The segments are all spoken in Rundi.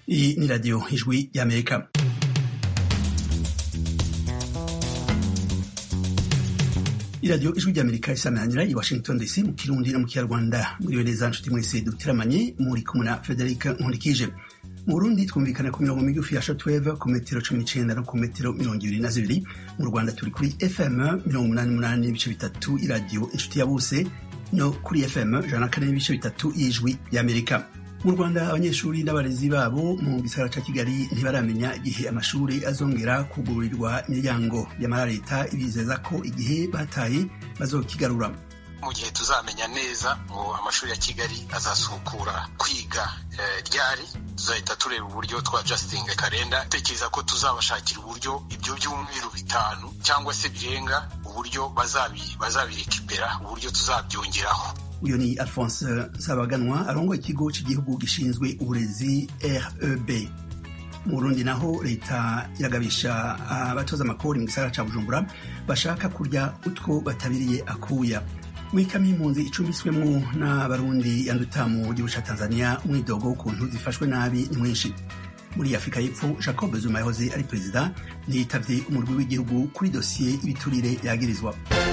Iyi ni radiyo ijwi y'amerika iradiyo ijwi ry'amerika isamanira i washington dc mu kirundi no mu kinyarwanda muriwe neza nshuti mwese dutiramanye muri kumwe na frederic nkurikije mu burundi twumvikana ku mirongo migufi ya shortwave ku metero cumi n'icenda no ku metero mirongo ibiri na zibiri mu rwanda turi kuri fm mirongo umunani n'umunani n'ibice bitatu iradiyo inshuti ya bose no kuri fm ijana na kane n'ibice bitatu y'ijwi y'amerika mu rwanda abanyeshuri n'abarezi babo mu gisagara ca kigali ntibaramenya igihe amashuri azongera kugururirwa imiryango yamara leta ibizeza ko igihe bataye bazokigarura mu gihe tuzamenya neza ngo amashuri ya kigali azasukura kwiga ryari tuzahita tureba uburyo twa jastinga kalenda tekereza ko tuzabashakira uburyo ibyo byumweru bitanu cyangwa se birenga uburyo bazabirekipera uburyo tuzabyongeraho uyu ni alphonse nsabaganwa arongoye ikigo cy'igihugu gishinzwe uburezi reb mu burundi naho leta iragabisha abatoza amakori mu gisagara ca bujumbura bashaka kurya utwo batabiriye akuya mwikamo impunzi icumbitswemwo n'abarundi yanduta mu gihugu ca tanzania umwidogo w'ukuntu zifashwe nabi ni mwinshi muri afurika y'epfo jacob zuma yahoze ari perezida ntiyitavye umurwi w'igihugu kuri dosiye y'ibiturire yagirizwa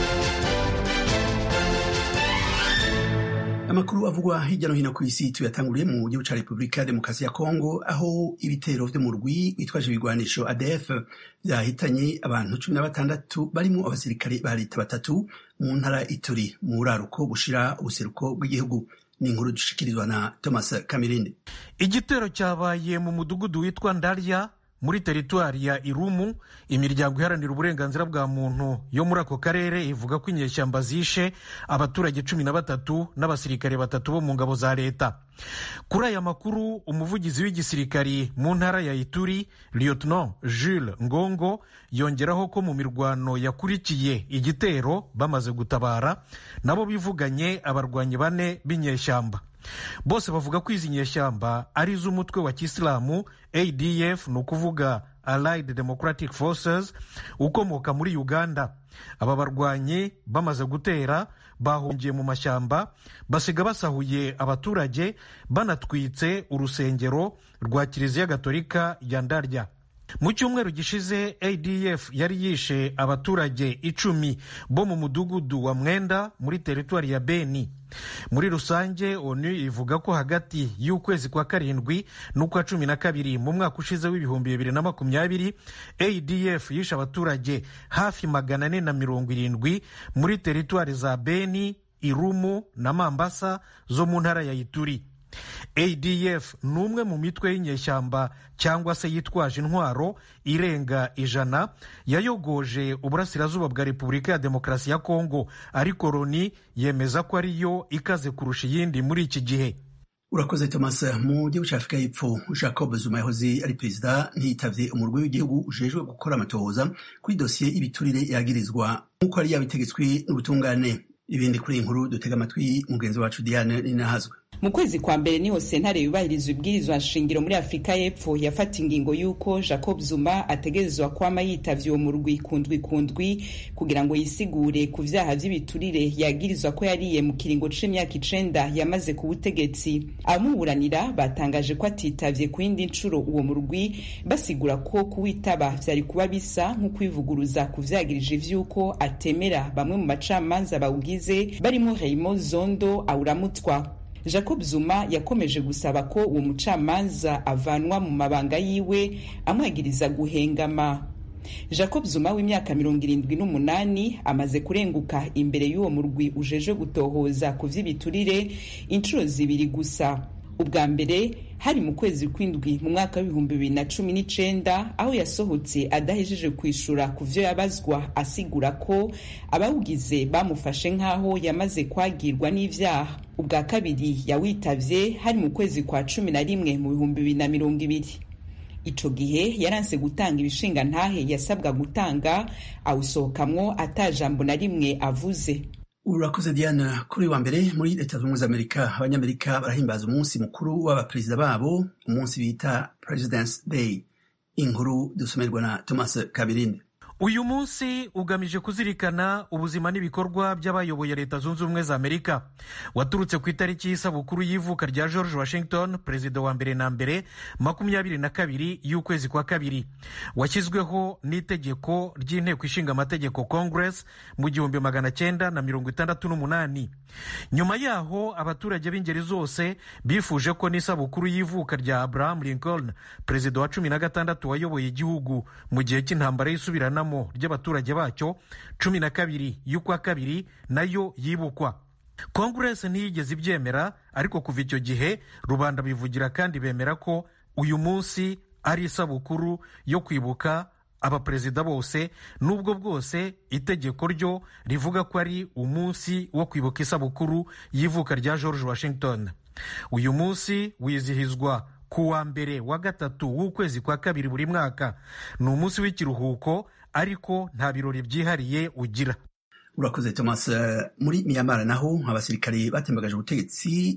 amakuru avugwa hirya no hino ku isi tuyatanguriye mu gihugu ca repubulika ya demokarasi ya kongo aho ibitero vyo mu rwi bitwaje ibigwanisho adf vyahitanye abantu cumi na batandatu barimwo abasirikare ba leta batatu mu ntara ituri mu buraruko bushira ubuseruko bw'igihugu ni inkuru dushikirizwa na thomas kamirindi igitero cyabaye mu mudugudu witwa ndarya muri teritwari ya irumu imiryango iharanira uburenganzira bwa muntu yo muri ako karere ivuga ko inyeshyamba zishe abaturage cumi na batatu n'abasirikare batatu bo mu ngabo za leta kuri aya makuru umuvugizi w'igisirikari mu ntara ya ituri lieutenant jules ngongo yongeraho ko mu mirwano yakurikiye igitero bamaze gutabara nabo bivuganye abarwanyi bane b'inyeshyamba bose bavuga ko izi nyeshyamba ari iz'umutwe wa kisilamu adf ni ukuvuga allied democratic forces ukomoka muri uganda aba barwanyi bamaze gutera bahungiye mu mashyamba basiga basahuye abaturage banatwitse urusengero rwa kiliziya gatolika ya ndarya mu cyumweru gishize adf yari yishe abaturage icumi bo mu mudugudu wa mwenda muri teritwari ya beni muri rusange onu ivuga ko hagati y'ukwezi kwa karindwi n'ukwa cumi na kabiri mu mwaka ushize w'ibihumbi bibiri na makumyabiri adf yishe abaturage hafi magana ane na mirongo irindwi muri teritwari za beni irumu na mambasa zo mu ntara ya ituri adf ni umwe mu mitwe y'inyeshyamba cyangwa se yitwaje intwaro irenga ijana yayogoje uburasirazuba bwa repubulika ya demokarasi ya kongo ariko loni yemeza ko ariyo ikaze kurusha iyindi muri iki gihe urakoze thomas mu gihugu cya afurika y'epfo jacob zuma yahoze ari perezida ntiyitavye umurwi w'igihugu ujejwe gukora amatohoza kuri dosiye y'ibiturire yagirizwa nk'uko yari yabitegetswe n'ubutungane ibindi kuri iyi nkuru dutega amatwi mugenzi wacu diane ninahazwe mu kwezi kwa mbere niho sentare yubahiriza ibwirizwa nshingiro muri afurika y'epfo yafata ingingo y'uko jacob zuma ategerezwa kwama yitavye uwo murwi kundwi kundwi kugira ngo yisigure ku vyaha vy'ibiturire yagirizwa ko yariye mu kiringo c'imyaka icenda yamaze ku butegetsi abamuburanira batangaje ko atitavye ku yindi ncuro uwo murwi basigura ko kuwitaba vyari kuba bisa nko kwivuguruza ku vyagirije vy'uko atemera bamwe mu bacamanza bawugize barimo Raymond Zondo awuramutwa jacob zuma yakomeje gusaba ko uwo mucamanza avanwa mu mabanga yiwe amwagiriza guhengama jacob zuma w'imyaka mirongo irindwi n'umunani amaze kurenguka imbere y'uwo murwi ujeje gutohoza ku vy'ibiturire inshuro zibiri gusa ubwa mbere hari mu kwezi kw'indwi mu mwaka w'ibihumbi bibiri na cumi n'icenda aho yasohotse adahejeje kwishura ku vyo yabazwa asigura ko abawugize bamufashe nk'aho yamaze kwagirwa n'ivyaha ubwa kabiri yawitavye hari mu kwezi kwa cumi na rimwe mu bihumbi bibiri na mirongo ibiri ico gihe yaranse gutanga ibishinga ntahe yasabwa gutanga awusohokamwo ata jambo na rimwe avuze urakoze diana kuri wa mbere muri leta zunze ubumwe za amerika abanyamerika barahimbaza umunsi mukuru w'abaperezida babo umunsi bita presidence day inkuru dusomerwa na thomas kabirinde uyu munsi ugamije kuzirikana ubuzima n'ibikorwa by'abayoboye leta zunze ubumwe za amerika waturutse ku itariki y'isabukuru y'ivuka rya george washington perezida wa mbere na mbere makumyabiri na kabiri y'ukwezi kwa kabiri washyizweho n'itegeko ry'inteko ishinga amategeko congress mu gihumbi magana cyenda na mirongo itandatu n'umunani nyuma yaho abaturage b'ingeri zose bifuje ko n'isabukuru y'ivuka rya abraham lincoln perezida wa cumi na gatandatu wayoboye igihugu mu gihe cy'intambara y'isubiranamo ry'abaturage bacyo cumi na kabiri y'ukwa kabiri nayo yibukwa kongeresi ntiyigeze ibyemera ariko kuva icyo gihe rubanda bivugira kandi bemera ko uyu munsi ari isabukuru yo kwibuka abaperezida bose n'ubwo bwose itegeko ryo rivuga ko ari umunsi wo kwibuka isabukuru y'ivuka rya george washington uyu munsi wizihizwa ku wa mbere wa gatatu w'ukwezi kwa kabiri buri mwaka ni umunsi w'ikiruhuko ariko nta birori byihariye ugira urakoze thomas muri miyamara naho abasirikare batembagaje ubutegetsi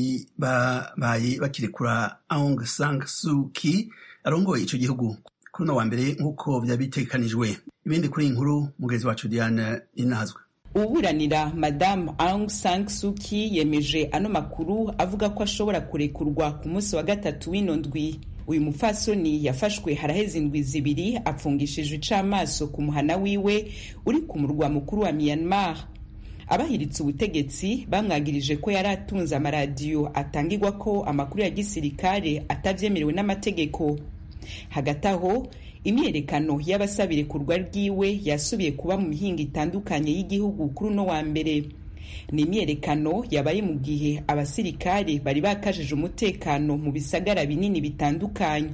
ntibabaye bakirekura aung san suu kyi arongoye icyo gihugu kuri uno wa mbere nk'uko byaba bitekanijwe ibindi kuri iyi nkuru mugenzi wacu diane inazwe uburanira madamu aung san suu kyi yemeje ano makuru avuga ko ashobora kurekurwa ku munsi wa gatatu w'ino ndwi uyu mupfasoni yafashwe haraheze indwi zibiri apfungishije icamaso ku muhana wiwe uri ku murwa mukuru wa myanmar abahiritse ubutegetsi bamwagirije ko yari atunze amaradiyo atangirwa ko amakuru ya gisirikare atabyemerewe n'amategeko hagati aho imyiyerekano y'abasaba irekurwa ryiwe yasubiye kuba mu mihinga itandukanye y'igihugu kuri uno wa mbere ni imyiyerekano yabaye mu gihe abasirikare bari bakajije umutekano mu bisagara binini bitandukanye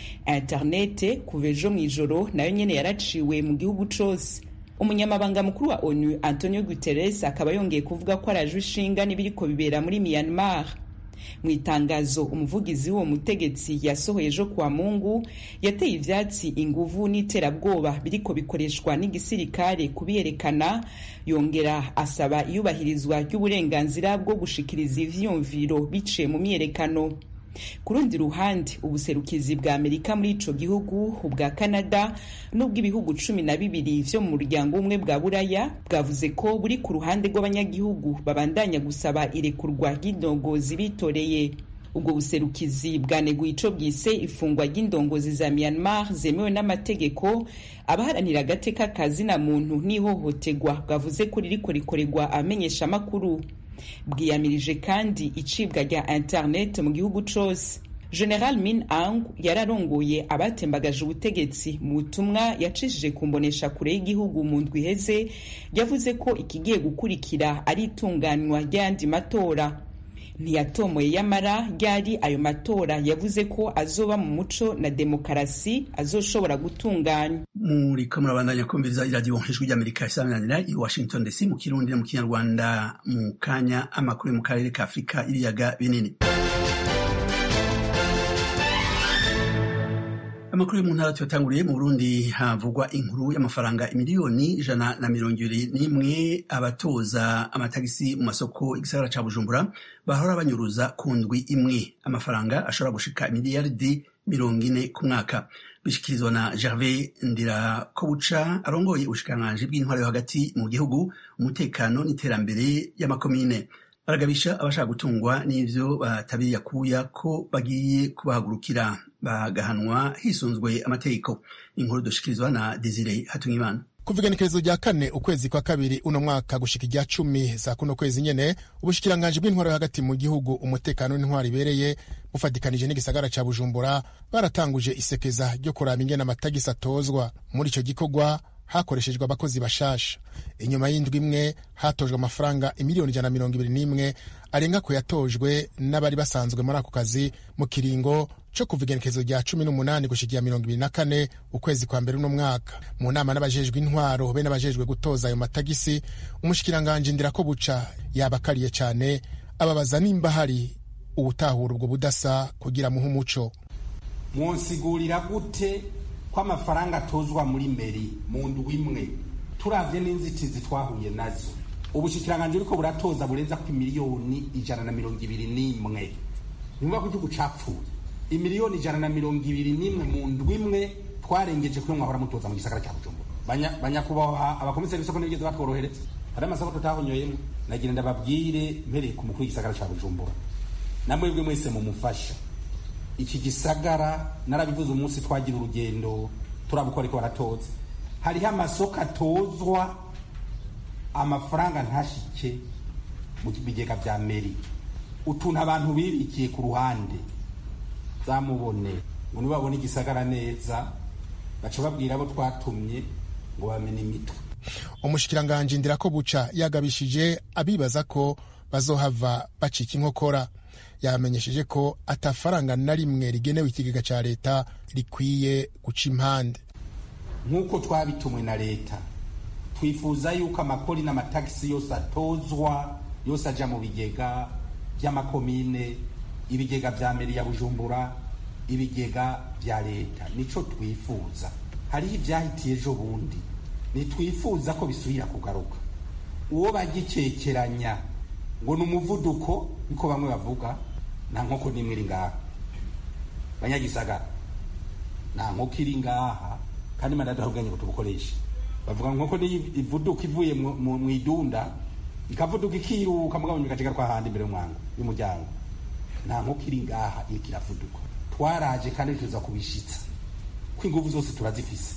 interinete kuva ejo mu ijoro nayo nyine yaraciwe mu gihugu cyose umunyamabanga mukuru wa onu antonio guterres akaba yongeye kuvuga ko arajwe ishinga n'ibiriko bibera muri myanmar mu itangazo umuvugizi w'uwo mutegetsi yasohoye ejo kuwa mungu yateye ivyatsi inguvu n'iterabwoba biriko bikoreshwa n'igisirikare kubiyerekana yongera asaba iyubahirizwa ry'uburenganzira bwo gushikiriza ivyiyumviro biciye mu myiyerekano ku rundi ruhande ubuserukizi bwa amerika muri ico gihugu ubwa canada n'ubw'ibihugu cumi na bibiri vyo mu muryango umwe bwa buraya bwavuze ko buri ku ruhande rw'abanyagihugu babandanya gusaba irekurwa ry'indongozi bitoreye ubwo buserukizi bwaneguye ico bwise ifungwa ry'indongozi za myanmar zemewe n'amategeko abaharanira agateka ka zina muntu n'ihohoterwa bwavuze ko ririko rikorerwa abamenyesha amakuru bwiyamirije kandi icibwa rya internet mu gihugu cose general min ang yararongoye abatembagaje ubutegetsi mu butumwa yacishije ku mbonesha kure y'igihugu mu ndwi iheze yavuze ko ikigiye gukurikira ari itunganywa ry'ayandi matora ntiyatomoye yamara ryari ayo matora yavuze ko azoba mu muco na demokarasi azoshobora gutunganywa muriko murabandanya kumviriza iradiyo ijwi ry'amerika isaminanira i washington dc mu kirundi no mu kinyarwanda mu kanya amakuru mu karere ka afurika ibiyaga binini amakuru yo mu ntara tuyatanguriye mu burundi havugwa inkuru y'amafaranga imiliyoni ijana na mirongo ibiri n'imwe abatoza amatagisi mu masoko igisagara ca bujumbura bahora banyuruza ku ndwi imwe amafaranga ashobora gushika imiliyaridi mirongo ine ku mwaka bishikirizwa na gervais ndirakobuca arongoye ubushikiranganji bw'intwaro yo hagati mu gihugu umutekano n'iterambere y'amakomine baragabisha abashaka gutungwa n'ivyo batabiriye akuya ko bagiye kubahagurukira bagahanwa hisunzwe amategeko inkuru dushikirizwa na desire hatungimana kuva igenekerezo rya kane ukwezi kwa kabiri uno mwaka gushika irya cumi za kuno kwezi nyene ubushikiranganji bw'intwaro hagati mu gihugu umutekano n'intwaro ibereye bufatikanije n'igisagara ca bujumbura baratanguje isekeza ryo kuraba ingene amatagisi atozwa muri ico gikorwa hakoreshejwe abakozi bashasha inyuma y'indwi imwe hatojwe amafaranga imiliyoni ijana na mirongo ibiri n'imwe arenga ku yatojwe n'abari basanzwe muri ako kazi mu kiringo co kuva igenekerezo rya cumi n'umunani gushikiya mirongo ibiri na kane ukwezi kwa mbere uno mwaka mu nama n'abajejwe intwaro be n'abajejwe gutoza ayo matagisi umushikiranganji ndirako buca yabakariye cane ababaza nimba hari ubutahura ubwo budasa kugira muhe umuco mwonsigurira gute ko amafaranga atozwa muri meri mu ndwi imwe turavye n'inzitizi twahuye nazo ubushikiranganje uriko buratoza burenza ku miliyoni ijana na mirongo ibiri n'imwe nimba ko igihugu capfuye imiliyoni ijana na mirongo ibiri n'imwe mu ndwi imwe twarengeje kuyo mwahora mutoza mu gisagara cya bujumbura banyakubahwa abakomiseri b'isoko ntibigeze batworohereza hari amasoko tutahonyoyemo nagira ndababwire mpereye ku mukuru w'igisagara ca bujumbura namwebwe mwese mumufasha iki gisagara narabivuze umunsi twagira urugendo turabukora ariko baratoza hariho amasoko atozwa amafaranga ntashike mu bigega vya meri utuntu abantu bibikiye ku ruhande zamubone ngo nibabone igisagara neza baca babwira abo twatumye ngo bamene imitwe umushikiranganji ndirako buca yagabishije abibaza ko bazohava bacika inkokora yamenyesheje ko atafaranga na rimwe rigenewe ikigega ca leta rikwiye guca impande nk'uko twabitumwe na leta twifuza yuko amakori n'amatagisi yose atozwa yose aja mu bigega by'amakomine ibigega vya meri ya bujumbura ibigega vya leta nico twifuza hariho ivyahitiye ejo bundi ntitwifuza ko bisubira kugaruka uwo bagikekeranya ngo ni umuvuduko niko bamwe bavuga nta nkoko n'imwe iri ngaha banyagisagara nta nkoko iri ngaha kandi imana yadaha ubwenge ngo tubukoreshe bavuga nkoko niyo ivuduka ivuye mu idunda ikavuduka ikiruka mugabo nyuma kwa handi imbere y'umwango y'umuryango nta nkoko iri ngaha iriko iravuduka twaraje kandi tuza kubishitsa ko inguvu zose turazifise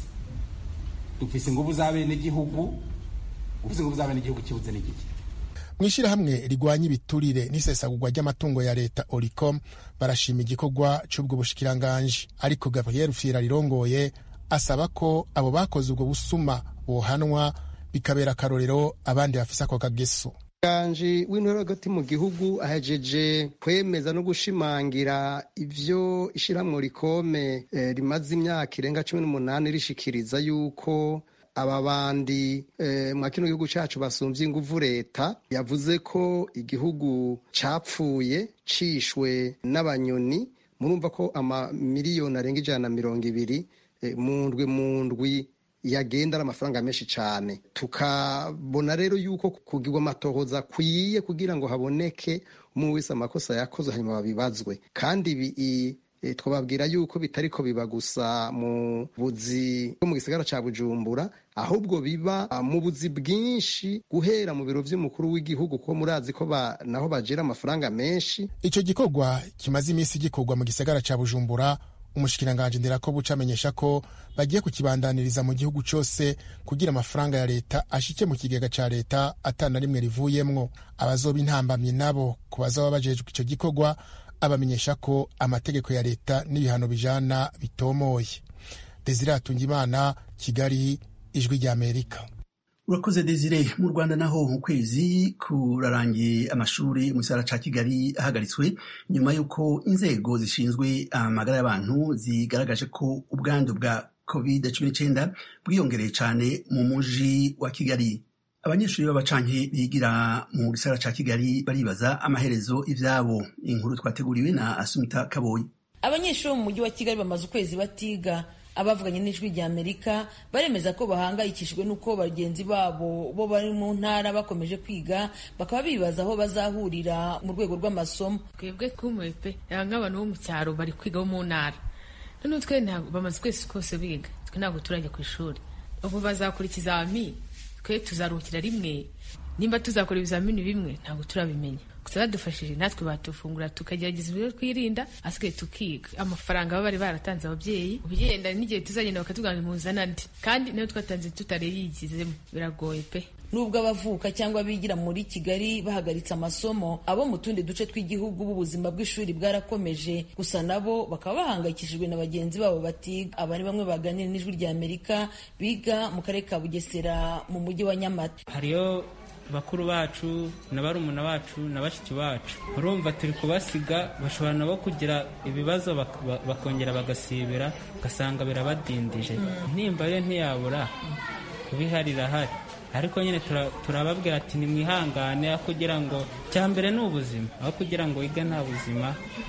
dufise inguvu za bene gihugu ufise inguvu za bene gihugu kibuze n'igiki mu ishyirahamwe rigwanya ibiturire n'isesagurwa ry'amatungo ya leta oricom barashima igikorwa c'ubwo bushikiranganji ariko gabriel fira rirongoye asaba ko abo bakoze ubwo busuma bohanwa bikabera akarorero abandi bafise ako kageso umushyikiranganji w'intore hagati mu gihugu ahejeje kwemeza no gushimangira ivyo ishyirahamwe rikome eh, rimaze imyaka irenga cumi n'umunani rishikiriza yuko aba bandi eh, mwa kino gihugu cacu basumvye inguvu leta yavuze ko igihugu capfuye cishwe n'abanyoni murumva ko amamiliyoni arenga ijana na mirongo ibiri eh, mu ndwi mu ndwi yagenda ari amafaranga menshi cyane tukabona rero yuko kugirwa amatohoza akwiye kugira ngo haboneke umwe wese amakosa yakoze hanyuma babibazwe kandi ibi twababwira yuko bitariko biba gusa mu buzi bwo mu gisagara ca bujumbura ahubwo biba mu buzi bwinshi guhera mu biro vy'umukuru w'igihugu ko murazi ko ba, naho bajera amafaranga menshi ico gikorwa kimaze iminsi gikorwa mu gisagara ca bujumbura umushikiranganji ndirako buca amenyesha ko bagiye kukibandaniriza mu gihugu cose kugira amafaranga ya leta ashike mu kigega ca leta atana rimwe rivuyemwo abazoba intambamyi nabo ku bazaba bajejwe ico gikorwa abamenyesha ko amategeko ya leta n'ibihano bijana bitomoye desire hatungimana kigali ijwi rya amerika urakoze desire mu rwanda naho mu kwezi kurarangiye amashuri mu gisagara ca kigali ahagaritswe nyuma y'uko inzego zishinzwe amagara y'abantu zigaragaje ko ubwandu bwa covid cumi n'icyenda bwiyongereye cyane mu muji wa kigali abanyeshuri b'abacanke bigira mu gisagara ca kigali baribaza amaherezo ivyabo inkuru twateguriwe na asumita kaboyi abanyeshuri bo mu mujyi wa kigali bamaze ukwezi batiga abavuganye n'ijwi rya amerika baremeza ko bahangayikishijwe n'uko bagenzi babo bo bari mu ntara bakomeje kwiga bakaba bibaza aho bazahurira mu rwego rw'amasomo twebwe twumuye pe nk'abantu bo mu cyaro bari kwiga bo mu ntara noneho twe bamaze ukwezi kose biga twe ntabwo turajya ku ishuri ubu bazakora ikizami twe tuzaruhukira rimwe nimba tuzakora ibizamini bimwe ntabwo turabimenya gusa badufashije natwe batufungura tukagerageza ibyo twirinda asigaye tukiga amafaranga baba bari baratanze ababyeyi ubigenda n'igihe tuzagenda bakatubwira ngo muzana andi kandi nayo twatanze tutareyigizemo biragoye pe nubwo abavuka cyangwa bigira muri kigali bahagaritse amasomo abo mu tundi duce tw'igihugu b'ubuzima bw'ishuri bwarakomeje gusa nabo bakaba bahangayikishijwe na bagenzi babo batiga aba ni bamwe baganira n'ijwi rya amerika biga mu karere ka bugesera mu mujyi wa nyamata hariyo bakuru bacu na barumuna bacu na bashiki bacu urumva turi kubasiga bashobora nabo kugira ibibazo bakongera bagasibira ugasanga birabadindije nimba yo ntiyabura kubiharira hari ariko nyine turababwira ati nimwihangane aho kugira ngo cya mbere ni ubuzima aho kugira ngo wige nta buzima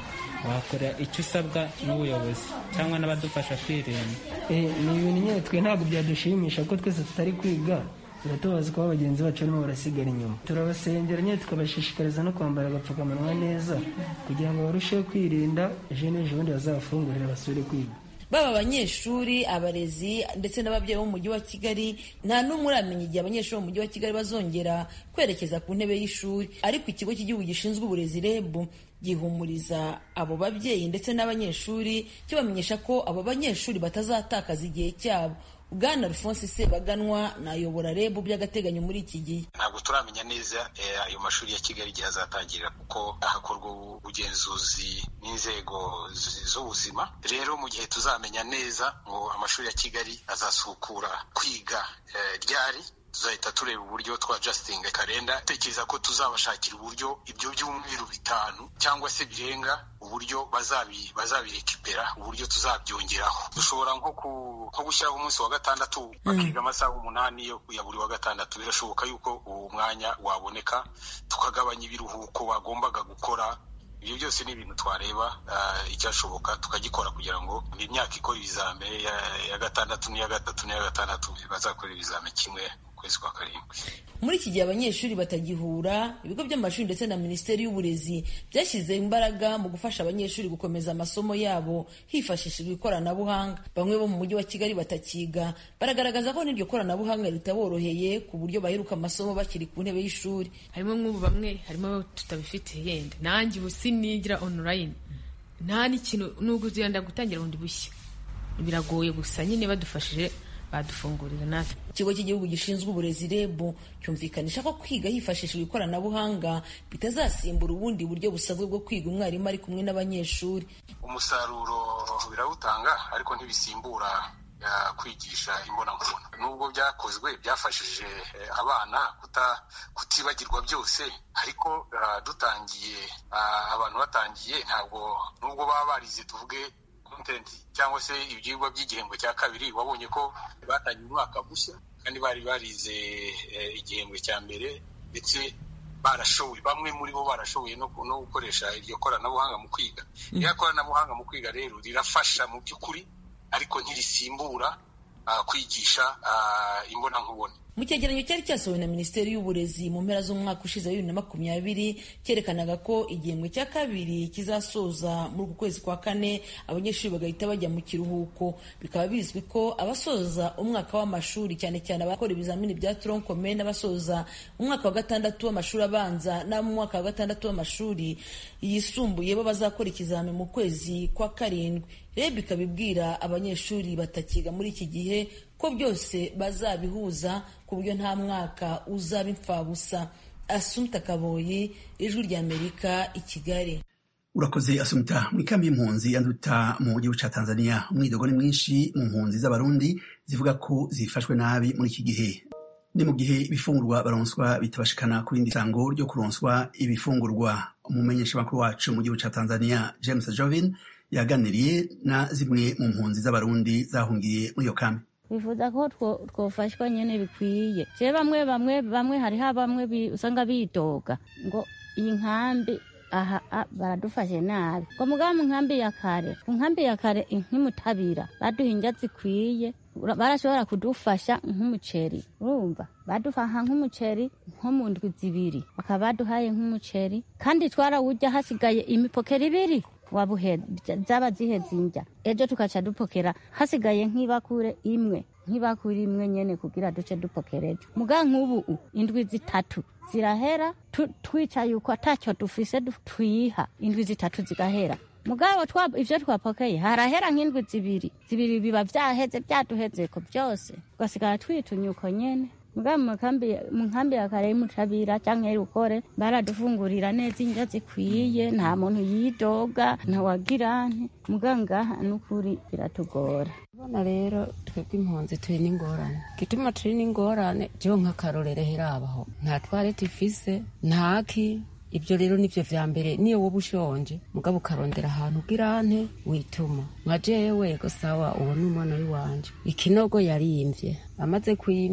wakora icyo usabwa n'ubuyobozi cyangwa n'abadufasha kwirinda ni ibintu nyine twe ntabwo byadushimisha ko twese tutari kwiga biratubaza ko bagenzi bacu barimo barasigara inyuma turabasengera nyine tukabashishikariza no kwambara agapfukamunwa neza kugira ngo barusheho kwirinda ejo n'ejo bundi bazabafungurira basubire kwiga baba abanyeshuri abarezi ndetse n'ababyeyi bo mu mujyi wa kigali nta n'umwe uramenya igihe abanyeshuri bo mu mujyi wa kigali bazongera kwerekeza ku ntebe y'ishuri ariko ikigo cy'igihugu gishinzwe uburezi reb gihumuriza abo babyeyi ndetse n'abanyeshuri kibamenyesha ko abo banyeshuri batazatakaza igihe cyabo bwana alphonse sebaganwa nayobora rebu by'agateganyo muri iki gihe ntabwo turamenya neza ayo mashuri ya kigali igihe azatangirira kuko hakorwa ubugenzuzi n'inzego z'ubuzima rero mu gihe tuzamenya neza ngo amashuri ya kigali azasukura kwiga ryari tuzahita tureba uburyo twa jastinga kalenda tekereza ko tuzabashakira uburyo ibyo byumweru bitanu cyangwa se birenga uburyo bazabirekipera uburyo tuzabyongeraho dushobora nko gushyiraho umunsi wa gatandatu bakiga amasaha umunani ya buri wa gatandatu birashoboka yuko uwo mwanya waboneka tukagabanya ibiruhuko bagombaga gukora ibyo byose ni ibintu twareba icyashoboka tukagikora kugira ngo imyaka ikora ibizame ya gatandatu n'iya gatatu n'iya gatandatu bazakora ibizame kimwe kwezi kwa karindwi muri iki gihe abanyeshuri batagihura ibigo by'amashuri ndetse na minisiteri y'uburezi byashyize imbaraga mu gufasha abanyeshuri gukomeza amasomo yabo hifashishijwe ikoranabuhanga bamwe bo mu mujyi wa kigali batakiga baragaragaza ko n'iryo koranabuhanga ritaboroheye ku buryo baheruka amasomo bakiri ku ntebe y'ishuri harimo nk'ubu bamwe harimo tutabifite yenda nanjye ubu sinigira online nta n'ikintu n'ubwo yenda gutangira bundi bushya biragoye gusa nyine badufashije badufungurira natwe ikigo cy'igihugu gishinzwe uburezi reb cyumvikanisha ko kwiga hifashishijwe ikoranabuhanga bitazasimbura ubundi buryo busanzwe bwo kwiga umwarimu ari kumwe n'abanyeshuri umusaruro birawutanga ariko ntibisimbura kwigisha imbonankubone nubwo byakozwe byafashije abana kutibagirwa byose ariko dutangiye abantu batangiye ntabwo nubwo baba barize tuvuge cyangwa se ibyigwa by'igihembwe cya kabiri wabonye ko batangiye umwaka mushya kandi bari barize igihembwe cya mbere ndetse barashoboye bamwe muri bo barashoboye no gukoresha iryo koranabuhanga mu kwiga iriya koranabuhanga mu kwiga rero rirafasha mu by'ukuri ariko ntirisimbura kwigisha imbonankubone mu cyegeranyo cyari cyasohowe na minisiteri y'uburezi mu mpera z'umwaka ushize wa bibiri na makumyabiri cyerekanaga ko igihembwe cya kabiri kizasoza muri uku kwezi kwa kane abanyeshuri bagahita bajya mu kiruhuko bikaba bizwi ko abasoza umwaka w'amashuri cyane cyane abakora ibizamini bya toronkome n'abasoza umwaka wa gatandatu w'amashuri abanza n'abo mu mwaka wa gatandatu w'amashuri yisumbuye bo bazakora ikizami mu kwezi kwa karindwi reb ikaba ibwira abanyeshuri batakiga muri iki gihe ko byose bazabihuza ku buryo nta mwaka uzaba imfabusa asumta kaboyi ijwi ry'amerika i kigali urakoze asumta mu ikambi y'impunzi yanduta mu gihugu cya tanzania umwidogo ni mwinshi mu mpunzi z'abarundi zivuga ko zifashwe nabi muri iki gihe ni mu gihe ibifungurwa baronswa bitabashikana ku rindi sango ryo kuronswa ibifungurwa umumenyeshamakuru wacu mu gihugu cya tanzania james jovin yaganiriye na zimwe mu mpunzi z'abarundi zahungiye muri iyo kambi bifuza ko twofashwa nyine bikwiye je bamwe bamwe bamwe hariho bamwe usanga bidoga ngo iyi nkambi aha baradufashe nabi ngo mugaba mu nkambi ya kare ku nkambi ya kare nk'imutabira baduha indya zikwiye barashobora kudufasha nk'umuceri urumva badufaha nk'umuceri nko mu ndwi zibiri bakaba baduhaye nk'umuceri kandi twarawurya hasigaye imipokera ibiri wabuhe zaba ziheze indya ejo tukaca dupokera hasigaye nk'ibakure imwe nk'ibakure imwe nyene kugira duce dupokera ejo muga nk'ubu indwi zitatu zirahera twica yuko atacyo dufise twiha indwi zitatu zigahera mugabo ivyo twapokeye harahera nk'indwi zibiri zibiri biba vyaheze vyaduhezeko vyose tugasigara twitunya uko nyene muga mu nkambi ya kare y'umutabira canke y'urukore baradufungurira neza indya zikwiye nta muntu yidoga ntawagira nte muga ngaha n'ukuri biratugora bona rero twebwe impunzi turi n'ingorane gituma turi n'ingorane jewe nk'akarorero herabaho nta twarete ifise ntaki ibyo rero nivyo vya mbere niyo woba ushonje mugabo ukarondera ahantu ugirante wituma nka jewe ego sawa uwo ni umwana w'iwanje ikinogo yarimvye amaze kwimba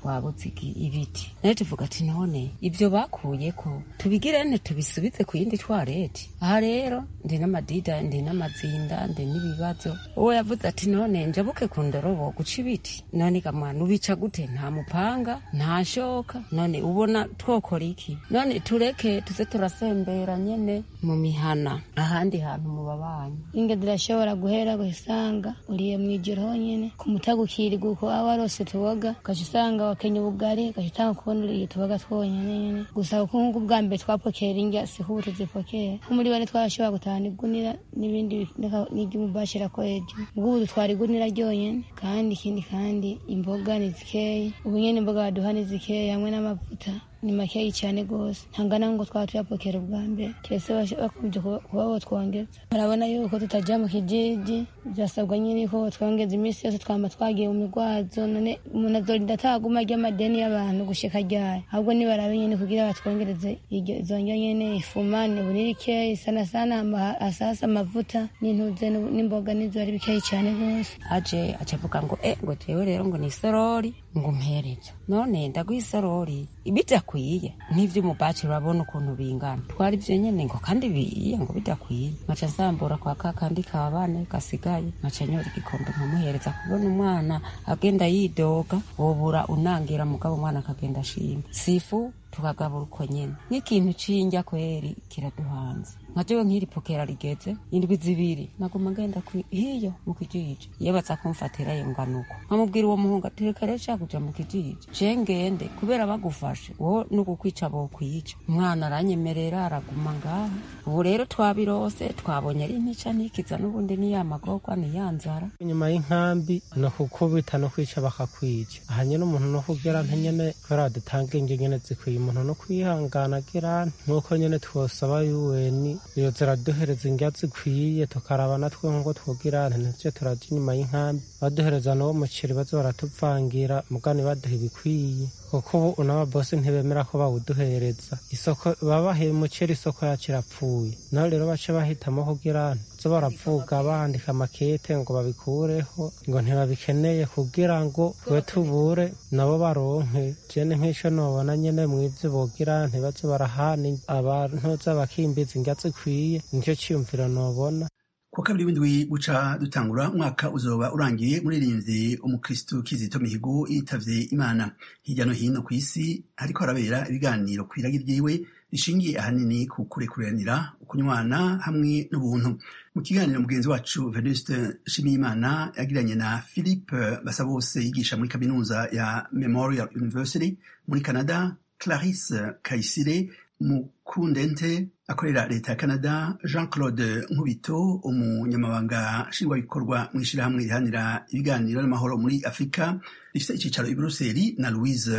twabuze igi- ibiti nayo tuvuga ati none ibyo bakuye ko tubigirene tubisubize ku yindi twareti aha rero ndi n'amadida ndi n'amazinda ndi n'ibibazo uwo yavuze ati none njabuke ku ndorobo guca ibiti none gamwana ubica gute nta mupanga nta shoka none ubona twokora iki none tureke tuze turasembera nyene mu mihana ahandi hantu mu babanyi inge zirashobora guhera gusanga uriye mu ijoro honyine ku mutagukirwa uko aba warose tuboga ugaca usanga wakenya ubugari ugaca utanga kubona uriye tuboga twonyine nyine gusa kuko nk'uko ubwa mbere twapokera indya siho ubu tuzipokera nko muri bane twashobora gutahana igunira n'ibindi n'iry'umubashira ko hejuru ubwo ubu dutwara igunira ryonyine kandi ikindi kandi imboga ni zikeya ubu nyine imboga baduha ni zikeya hamwe n'amavuta ni makeyi cyane rwose ntangana ngo twaba tuyapokera ubwa mbere keretse bakomeje kuba botwongeza barabona yuko tutajya mu kijiji byasabwa nyine ko botwongeza iminsi yose twamba twagiye mu migwazo none umuntu azorinda ataguma arya amadeni y'abantu gushika ryari ahubwo nibarabe nyine kugira batwongereze iryo izo ndyo nyine ifuma ni buniri keyi sana sana ama- asasa amavuta n'intuze n'u- n'imboga n'izo ari bikeyi cyane rwose aje acavuga ngo e ngo jewe rero ngo ni isorori ngo mpereze none ndaguha isorori bidakwiye nk'ivy'umubaci urabona ukuntu bingana twari ivyo nyene ngo kandi biye ngo bidakwiye nkaca nsambura kwa ka kandi ka bane gasigaye nkaca nyora igikombe nkamuhereza kubona umwana agenda yidoga wobura unangira mugabo umwana akagenda ashima sifu tukagabura uko nyene nk'ikintu c'indya kweri kiraduhanze nka jewe nk'iri pokera rigeze indwi zibiri naguma ngenda kwi- hiyo mu kijiji iyo baza kumfatira yo nganuko nkamubwira uwo muhungu ati reka rero shaka kuja mu kijiji je ngende kubera bagufashe wo n'ugukwica bokwica umwana aranyemerera araguma ngaho ubu rero twabirose twabonye ari ntica ntikiza n'ubundi ni ya magorwa ni ya nzara inyuma y'inkambi ni ukukubita no kwica bakakwica aha nyine umuntu no kugira nta nyene kubera badutanga inge nyene zikwiye umuntu no kwihangana agira nk'uko nyene twosaba yuweni iyo ziraduhereza indya zikwiye tukaraba natwe nk'uko twogira ntituje turaja inyuma y'inkambi baduhereza n'uwo muceri baza baratuvangira mugani baduha ibikwiye kuko ubu n'ababosi ntibemera ko bawuduhereza isoko babahaye umuceri isoko yacu irapfuye naho rero bace bahitamo kugira zo baravuga bandika amakete ngo babikureho ngo ntibabikeneye kugira ngo twe tubure nabo baronke jene nk'ico nobona nyene mw'ivyo bogira ntibaze barahana abantu z'abakimbizi indya zikwiye nicyo ciyumviro nobona kuwa kabiri w'indwi buca dutangura umwaka uzoba urangiye muririnzi umukristu kizito mihigo yitavye imana hirya no hino ku isi hariko harabera ibiganiro kw'iragi ryiwe rishingiye ahanini ku kurekuranira ukunywana hamwe n'ubuntu mu kiganiro mugenzi wacu venuste nshimiyimana yagiranye na philippe basabose yigisha muri kaminuza ya memorial university muri canada clarisse kayisire mukundente akorera leta ya canada jean claude nkubito umunyamabanga nshingwabikorwa mu ishyirahamwe rihanira ibiganiro n'amahoro muri afurika rifite icyicaro i buruseli na louise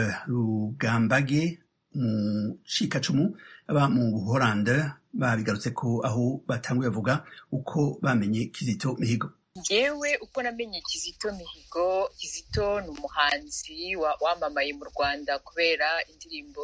rugambage mu cikacumu aba mu buholande babigarutse ko aho batanguye bavuga uko bamenye kizito mihigo Njyewe uko namenye Kizito Mihigo Kizito ni umuhanzi wa- wamamaye mu Rwanda kubera indirimbo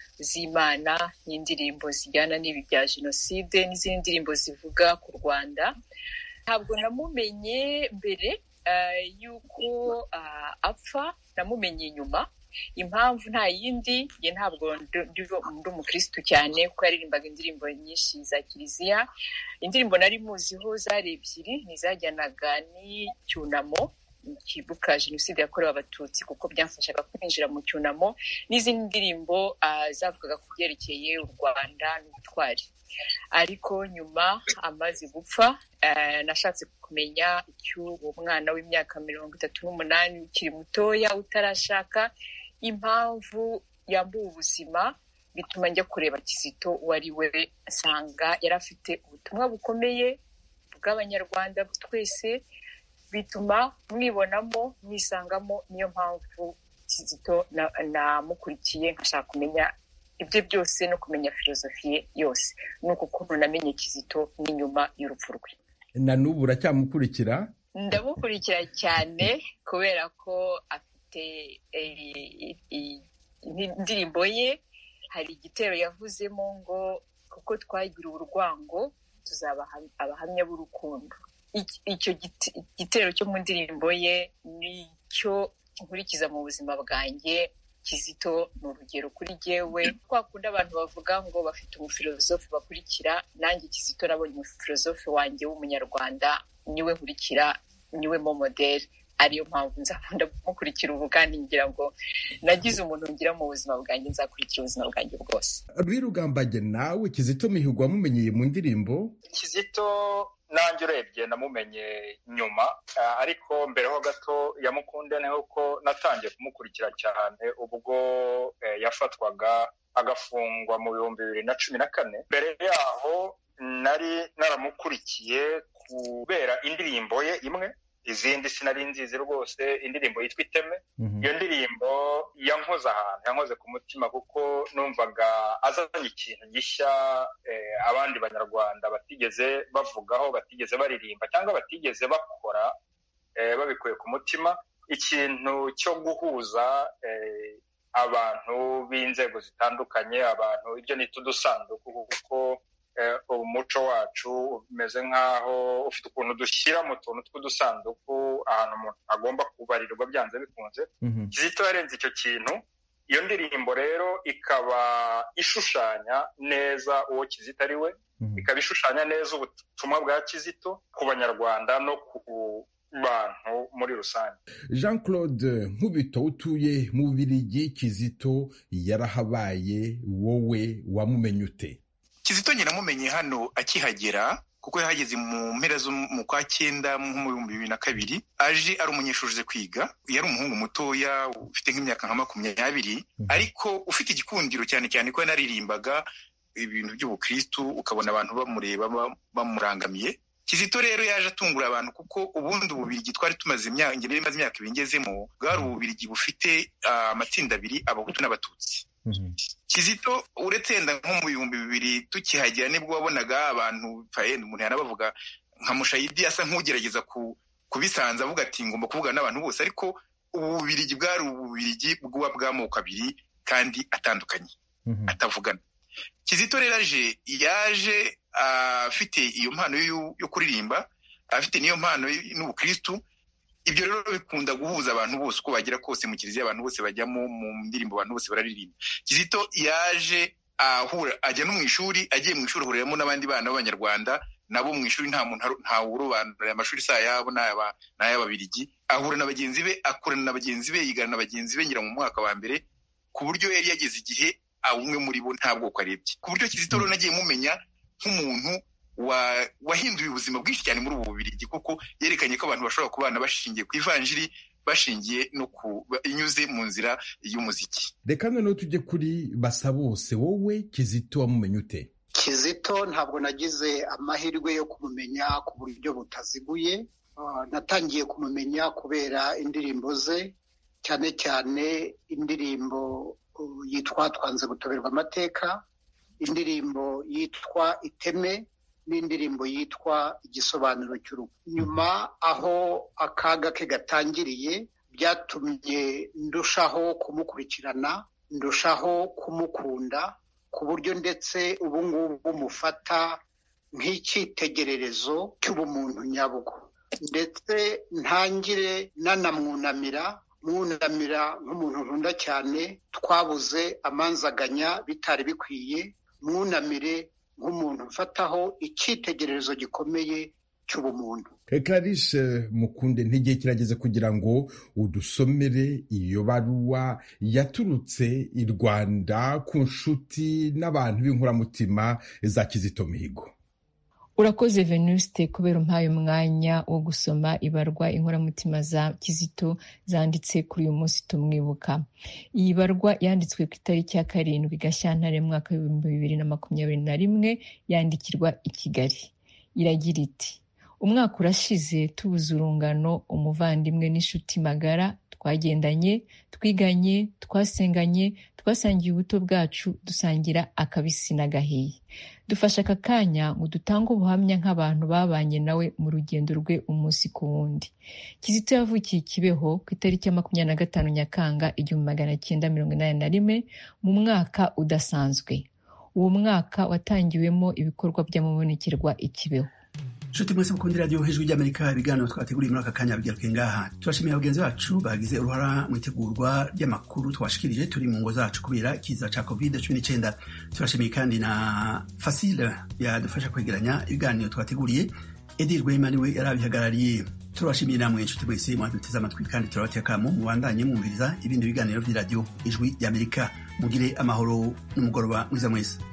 z'Imana n'indirimbo zijyana n'ibi bya jenoside n'izindi ndirimbo zivuga ku Rwanda ntabwo namumenye mbere eh, y'uko ah, apfa namumenye nyuma impamvu nta yindi njye ntabwo ndi- ndi ndi umukirisitu cyane kuko yaririmbaga indirimbo nyinshi za kiliziya indirimbo nari muziho zari ebyiri ntizajyanaga n'icyunamo kibuka jenoside yakorewe abatutsi kuko byamfashaga kwinjira mu cyunamo n'izindi ndirimbo ah, zavugaga ku byerekeye u rwanda n'ubutwari ariko nyuma amaze gupfa eh, nashatse kumenya icy'uwo mwana w'imyaka mirongo itatu n'umunani ukiri mutoya utarashaka impamvu yambuwe ubuzima bituma njya kureba kizito uwo ari we nsanga yari afite ubutumwa bukomeye bw'abanyarwanda twese bituma mwibonamo mwisangamo niyo mpamvu kizito na- namukurikiye nkashaka kumenya ibyo byose no kumenya filozofi ye yose ni uku kuntu namenye kizito n'inyuma y'urupfu rwe na n'ubu uracyamukurikira ndamukurikira cyane kubera ko afite eh, i- indirimbo ye hari igitero yavuzemo ngo kuko twagira urwango tuzaba abahamya b'urukundo Iki- icyo giti- igitero cyo mu ndirimbo ye nicyo nkurikiza mu buzima bwanjye kizito ni urugero kuri jyewe kwa kundi abantu bavuga ngo bafite umufilozofe bakurikira nanjye kizito nabonye umufilozofe wanjye w'umunyarwanda niwe nkurikira niwe mo modeli ariyo mpamvu nzakunda kumukurikira ubu kandi ngira ngo nagize umuntu ngira mu buzima bwanjye nzakurikira ubuzima bwanjye bwose rwirugambage nawe kizito mihigo wamumenyeye mu ndirimbo kizito nanjye urebye namumenye nyuma ariko mbere ho gato yamukunde ni uko natangiye kumukurikira cyane ubwo yafatwaga agafungwa mu bihumbi bibiri na cumi na kane mbere yaho nari naramukurikiye kubera indirimbo ye imwe izindi sinari nzizi rwose indirimbo yitwa iteme iyo ndirimbo yankoze ahantu yankoze ku mutima kuko numvaga azanye ikintu gishya abandi banyarwanda batigeze bavugaho batigeze baririmba cyangwa batigeze bakora babikuye ku mutima ikintu cyo guhuza abantu b'inzego zitandukanye abantu ibyo nita udusanduku kuko umuco wacu umeze nk'aho ufite ukuntu dushyira mu tuntu tw'udusanduku ahantu umuntu agomba kubarirwa byanze bikunze kizito yarenze icyo kintu iyo ndirimbo rero ikaba ishushanya neza uwo kizito ari we ikaba ishushanya neza ubutumwa bwa kizito ku banyarwanda no ku bantu muri rusange jean claude nkubito utuye mu bubirigi kizito yarahabaye wowe wamumenye ute kizito nyine namumenye hano akihagera kuko yahageze mu mpera zo mu kwa cyenda nko mu bihumbi bibiri na kabiri aje ari umunyeshuri uze kwiga yari umuhungu mutoya ufite nk'imyaka nka makumyabiri ariko ufite igikundiro cyane cyane ko yanaririmbaga ibintu by'ubukristu ukabona abantu bamureba bamurangamiye kizito rero yaje atungura abantu kuko ubundi ububirigi twari tumaze imyaka ingeri imaze imyaka ibiri ngezemo bwari ububirigi bufite amatsinda abiri abahutu n'abatutsi kizito uretse yenda nko mu bihumbi bibiri tukihagera nibwo wabonaga abantu umuntu yanabavuga nka mushayidi asa nk'ugerageza kubisanza avuga ati ngomba kuvugana n'abantu bose ariko ubu bubirigi bwari ububirigi bw'uwa bw'amoko abiri kandi atandukanye atavugana kizito rero aje yaje afite iyo mpano yo kuririmba afite n'iyo mpano n'ubukristu ibyo rero bikunda guhuza abantu bose uko bagira kose mu kiliziya abantu bose bajyamo mu ndirimbo abantu bose bararirimba kizito yaje ahura ajya no mu ishuri agiye mu ishuri ahuriramo n'abandi bana b'abanyarwanda nabo mu ishuri nta muntu ntawurobanura amashuri si ayabo ni ay'ababirigi ahura na bagenzi be akorana na bagenzi be yigana na bagenzi be ngira mu mwaka wa mbere ku buryo yari yageze igihe umwe muri bo nta bwoko arebye ku buryo kizito rero nagiye mumenya nk'umuntu wahinduye ubuzima bwinshi cyane muri ubu bubirigi kuko yerekanye ko abantu bashobora kubana bashingiye ku ivanjiri bashingiye no ku inyuze mu nzira y'umuziki reka noneho tujye kuri basa bose wowe kizito wamumenye ute kizito ntabwo nagize amahirwe yo kumumenya ku buryo butaziguye natangiye kumumenya kubera indirimbo ze cyane cyane indirimbo yitwa twanze gutoberwa amateka indirimbo yitwa iteme n'indirimbo yitwa igisobanuro cy'urugo nyuma aho akaga ke gatangiriye byatumye ndushaho kumukurikirana ndushaho kumukunda ku buryo ndetse ubu ngubu mufata nk'icyitegererezo cy'ubumuntu nyabwo ndetse ntangire nanamwunamira mwunamira nk'umuntu nkunda cyane twabuze amanzaganya bitari bikwiye mwunamire nk'umuntu mfataho icyitegererezo gikomeye cy'ubumuntu Clarisse mukunde ntigihe kirageze kugira ngo udusomere iyo baruwa yaturutse i rwanda ku nshuti n'abantu b'inkoramutima za kizito mihigo urakoze venuste kubera umpaye umwanya wo gusoma ibarwa inkoramutima za kizito zanditse kuri uyu munsi tumwibuka iyi barwa yanditswe ku itariki ya karindwi gashyantare mu mwaka w'ibihumbi bibiri na makumyabiri na rimwe yandikirwa i kigali iragira iti umwaka urashize tubuze urungano umuvandimwe n'inshuti magara twagendanye twiganye twasenganye twasangiye ubuto bwacu dusangira akabisi n'agahiye dufashe aka kanya ngo dutange ubuhamya nk'abantu babanye nawe mu rugendo rwe umunsi ku wundi kizito yavukiye ikibeho ku itariki ya makumyabiri na gatanu nyakanga igihumbi magana cyenda mirongo inani na rimwe mu mwaka udasanzwe uwo mwaka watangiwemo ibikorwa by'amabonekerwa ikibeho nshuti mwese mukunda iradiyo hejuru ry'amerika ibiganiro twateguriye muri aka kanya bigaruke ngaha turashimiye bagenzi bacu bagize uruhara mu itegurwa ry'amakuru twashikirije turi mu ngo zacu kubera ikiza ca covid cumi n'icyenda turashimiye kandi na fasile yadufasha kwegeranya ibiganiro twateguriye edi rwema niwe yari abihagarariye turabashimiye namwe inshuti mwese mwaduteze amatwi kandi turabateye akamo mubandanye mwumviriza ibindi biganiro by'iradiyo ijwi ry'amerika mugire amahoro n'umugoroba mwiza mwese